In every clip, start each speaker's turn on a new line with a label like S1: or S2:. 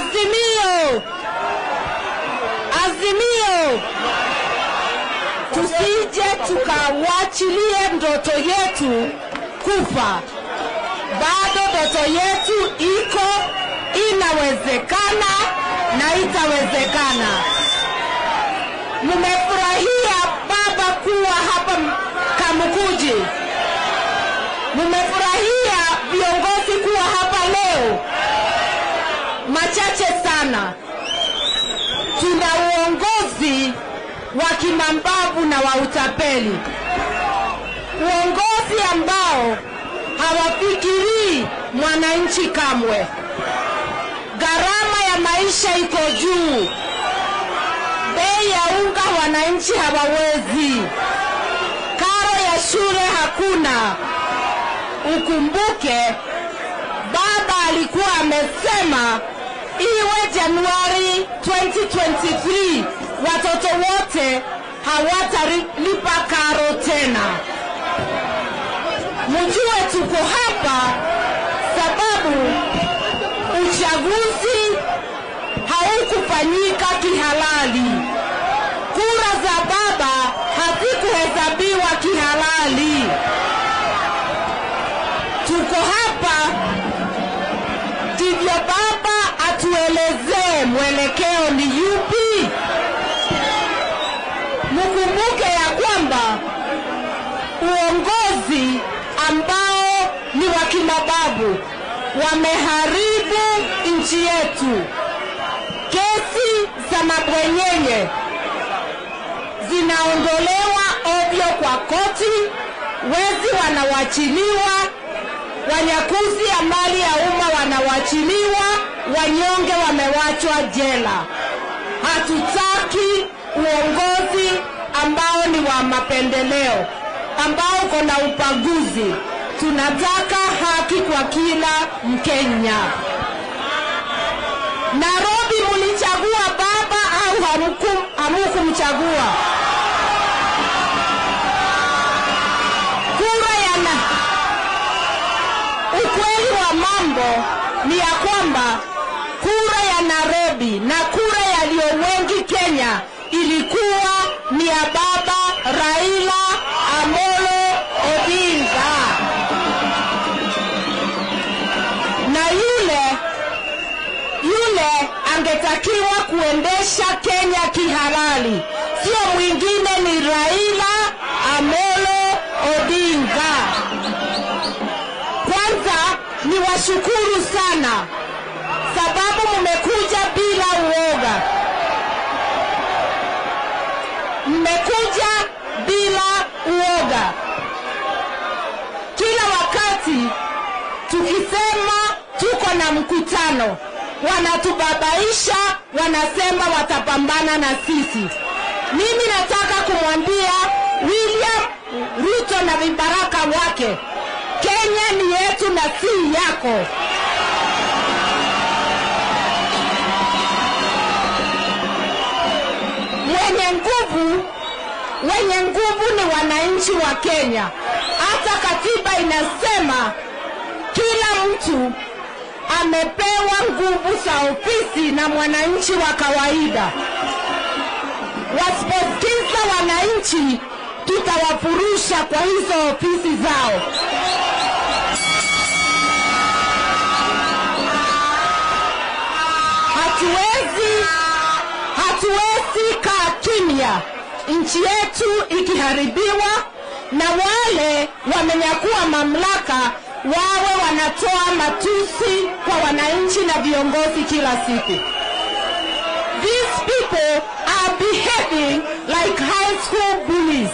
S1: Azimio, Azimio, tusije tukawachilie ndoto yetu kufa. Bado ndoto yetu iko, inawezekana na itawezekana. Mmefurahia baba kuwa hapa Kamukuji, mmefurahia viongozi kuwa hapa leo. Machache sana, tuna uongozi wa kimambavu na wa utapeli, uongozi ambao hawafikirii mwananchi kamwe. Gharama ya maisha iko juu, bei ya unga wananchi hawawezi, karo ya shule hakuna. Ukumbuke baba alikuwa amesema iwe Januari 2023 watoto wote hawatalipa karo tena. Mjue tuko hapa sababu uchaguzi haukufanyika kihalali. Kura za baba hazikuhesabiwa kihalali. Tuko hapa ndivyo baba atuelezee mwelekeo ni yupi. Mkumbuke ya kwamba uongozi ambao ni wa kimababu wameharibu nchi yetu. Kesi za mabwenyenye zinaondolewa ovyo kwa koti, wezi wanawachiliwa, wanyakuzi ya mali ya umma wanawachiliwa, wanyonge wamewachwa jela. Hatutaki uongozi ambao ni wa mapendeleo, ambao uko na ubaguzi. Tunataka haki kwa kila Mkenya. Nairobi mulichagua baba au hamku- hamukumchagua? Kura ya na ukweli wa mambo ni ya kwamba kura ya Nairobi na kura yaliyo wengi Kenya ilikuwa ni ya baba Raila Amolo Odinga, na yule yule angetakiwa kuendesha Kenya kihalali, sio mwingine, ni Raila Amolo Odinga. Kwanza ni washukuru sana sababu mmekuja bila uoga, mmekuja bila uoga. Kila wakati tukisema tuko na mkutano, wanatubabaisha, wanasema watapambana na sisi. Mimi nataka kumwambia William Ruto na vibaraka wake, Kenya ni yetu na si yako. Mwenye nguvu, wenye nguvu ni wananchi wa Kenya. Hata katiba inasema kila mtu amepewa nguvu za ofisi na mwananchi wa kawaida. Wasiposikiza wananchi, tutawafurusha kwa hizo ofisi zao. Hatuwezi, hatuwezi kaa kimya nchi yetu ikiharibiwa na wale wamenyakua mamlaka wawe wanatoa matusi kwa wananchi na viongozi kila siku. These people are behaving like high school bullies.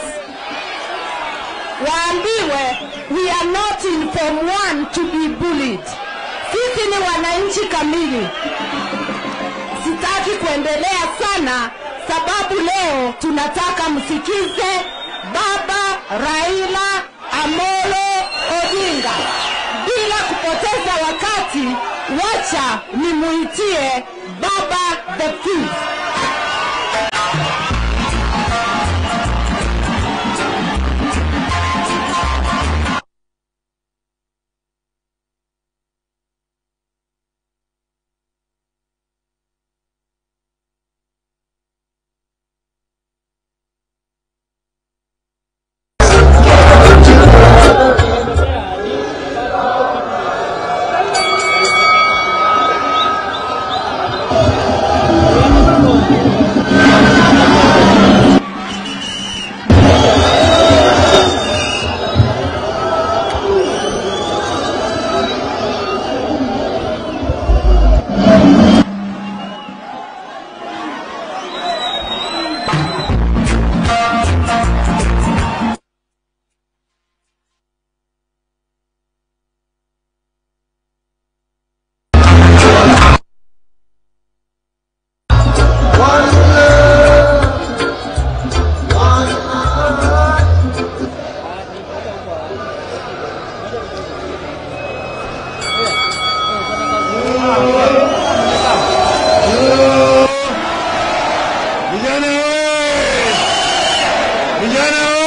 S1: Waambiwe we are not in form one to be bullied. Sisi ni wananchi kamili. Sitaki kuendelea sana sababu leo tunataka msikize Baba Raila Amolo Odinga. Bila kupoteza wakati, wacha nimuitie Baba the Fifth.
S2: Vijana oye! Vijana